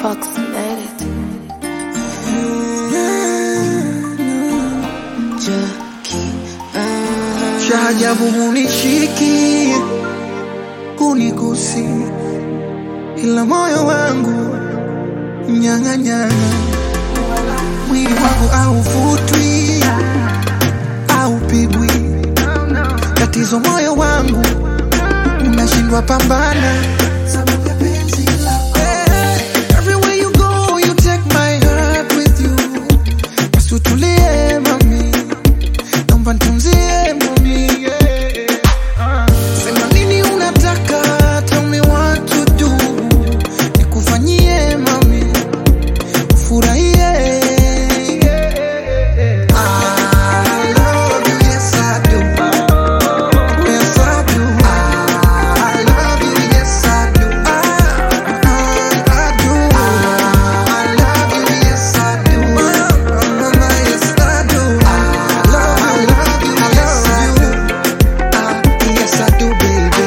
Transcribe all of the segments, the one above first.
approximated. cha ajabu hunishiki kunigusi, ila moyo wangu nyang'anyana, mwili wangu hauvutwi haupigwi, tatizo moyo wangu unashindwa pambana sababu ya penzi lako. Eh, everywhere you go, you take my heart with you. Basi utulie mami naomba nitunzie mami yeah. Ah. Sema nini unataka, tell me what to do, nikufanyie mami ufurahie I love you, yes I do. Yes I do. I love you, yes I do. I, I do. I love you, yes I do. Mama, yes I do. I love you, yes I do. Ah, yes I do, baby.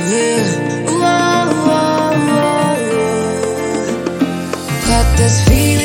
Got this feeling